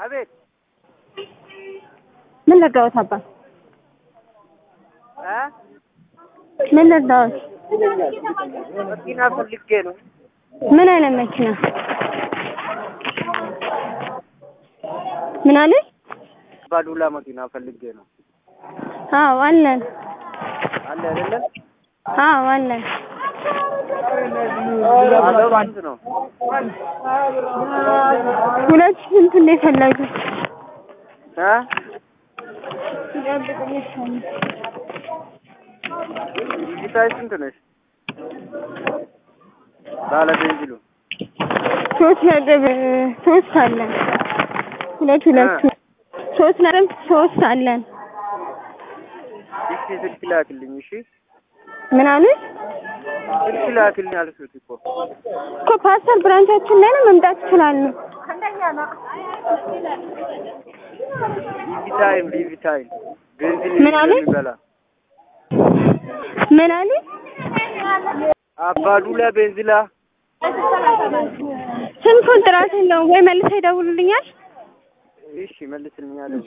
አቤት ምን ልርዳዎት አባ? እ ምን ልርዳዎት? መኪና ፈልጌ ነው። ምን አይነት መኪና? ምን አለ? ባዱላ መኪና ፈልጌ ነው። አዎ አለን። አለ አይደለም? አዎ አለን። ዋጋው ስንት ነው? ሁለት ስንት ነው የፈለጉት? እ ዲጂታል ስንት ነሽ? ባለ ቤንዚሉ ሶስት ነጥብ ሶስት አለን። ሁለት ሁለት ሶስት ነጥብ ሶስት አለን። እሺ ስልክ ላክልኝ። እሺ ምን አሉ? ስልክ ላክልኝ አልኩት እኮ እኮ ፓስተር ብራንቻችን ላይ ነው መምጣት ይችላሉ። ሊቪ ታይም ሊቪ ታይም ቤንዚን ምን አለ? የሚበላ ምን አሉ? አባዱላ ቤንዚላ ስልኩን ጥራት የለውም ወይ መልሰው ይደውሉልኛል። እሺ መልስልኛለሁ።